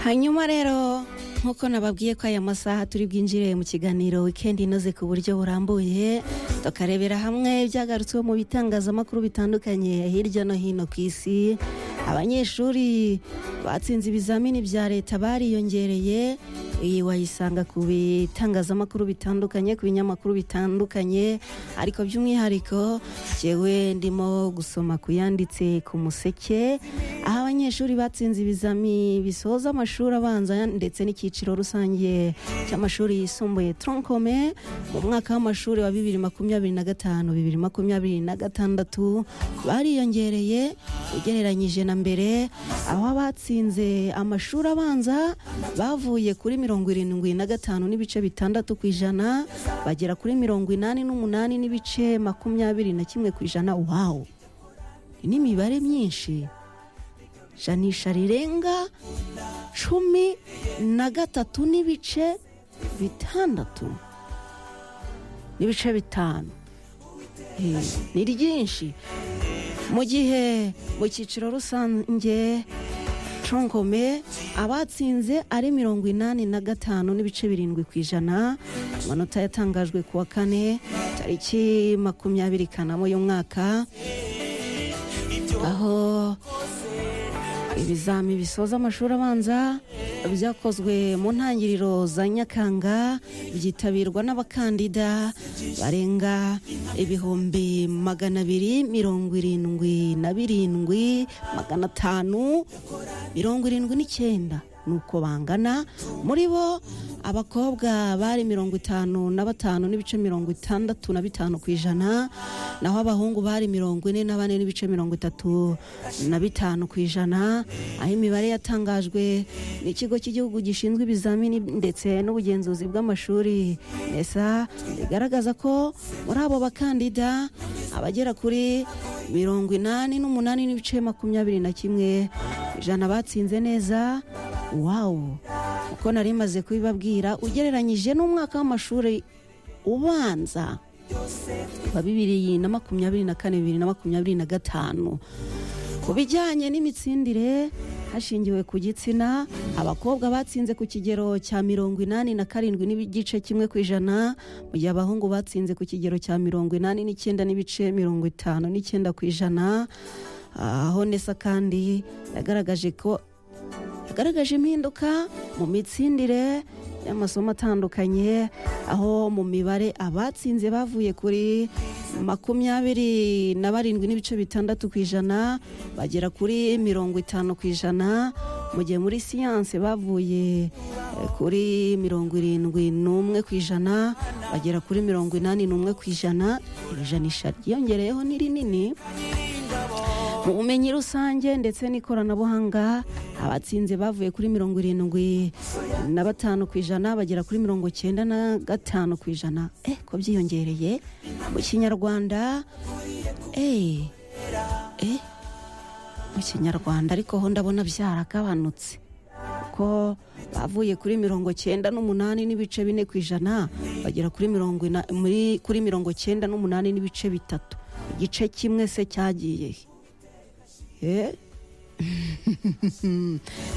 hanyuma rero nk'uko nababwiye ko aya masaha turi bwinjire mu kiganiro wikendi inoze ku buryo burambuye tukarebera hamwe ibyagarutsweho mu bitangazamakuru bitandukanye hirya no hino ku isi abanyeshuri batsinze ibizamini bya leta bariyongereye iyi wayisanga ku bitangazamakuru bitandukanye ku binyamakuru bitandukanye ariko by'umwihariko njyewe ndimo gusoma ku yanditse ku museke aho abanyeshuri batsinze ibizami bisoza amashuri abanza ndetse n'icyiciro rusange cy'amashuri yisumbuye toronkome mu mwaka w'amashuri wa bibiri makumyabiri na gatanu bibiri makumyabiri na gatandatu bariyongereye ugereranyije na mbere aho abatsinze amashuri abanza bavuye kuri mirongo mirongo irindwi na gatanu n'ibice bitandatu ku ijana bagera kuri mirongo inani n'umunani n'ibice makumyabiri na kimwe ku ijana wawu ni imibare myinshi janisha rirenga cumi na gatatu n'ibice bitandatu n'ibice bitanu ni ryinshi mu gihe mu cyiciro rusange conkome abatsinze ari mirongo inani na gatanu n'ibice birindwi ku ijana amanota yatangajwe ku wa kane tariki makumyabiri kanama y'umwaka aho ibizami bisoza amashuri abanza byakozwe mu ntangiriro za nyakanga byitabirwa n'abakandida barenga ibihumbi magana abiri mirongo irindwi na birindwi magana atanu mirongo irindwi n'icyenda nuko bangana muri bo abakobwa bari mirongo itanu na batanu n'ibice mirongo itandatu na bitanu ku ijana naho abahungu bari mirongo ine na bane n'ibice mirongo itatu na bitanu ku ijana aho imibare yatangajwe n'ikigo cy'igihugu gishinzwe ibizamini ndetse n'ubugenzuzi bw'amashuri nesa bigaragaza ko muri abo bakandida abagera kuri mirongo inani n'umunani n'ibice makumyabiri na kimwe ijana batsinze neza wawu uko nari maze kubibabwira ugereranyije n'umwaka w'amashuri ubanza wa bibiri na makumyabiri na kane bibiri na makumyabiri na gatanu ku bijyanye n'imitsindire hashingiwe ku gitsina abakobwa batsinze ku kigero cya mirongo inani na karindwi n'igice kimwe ku ijana mu gihe abahungu batsinze ku kigero cya mirongo inani n'icyenda n'ibice mirongo itanu n'icyenda ku ijana aho nesa kandi yagaragaje ko yagaragaje impinduka mu mitsindire y'amasomo atandukanye aho mu mibare abatsinze bavuye kuri makumyabiri na barindwi n'ibice bitandatu ku ijana bagera kuri mirongo itanu ku ijana mu gihe muri siyanse bavuye kuri mirongo irindwi n'umwe ku ijana bagera kuri mirongo inani n'umwe ku ijana iri janisha ryiyongereyeho ni rinini mu bumenyi rusange ndetse n'ikoranabuhanga abatsinze bavuye kuri mirongo irindwi na batanu ku ijana bagera kuri mirongo cyenda na gatanu ku ijana eh ko byiyongereye mu kinyarwanda eh eh mu kinyarwanda ariko ho ndabona byaragabanutse ko bavuye kuri mirongo cyenda n'umunani n'ibice bine ku ijana bagera kuri mirongo kuri mirongo cyenda n'umunani n'ibice bitatu igice kimwe se cyagiye he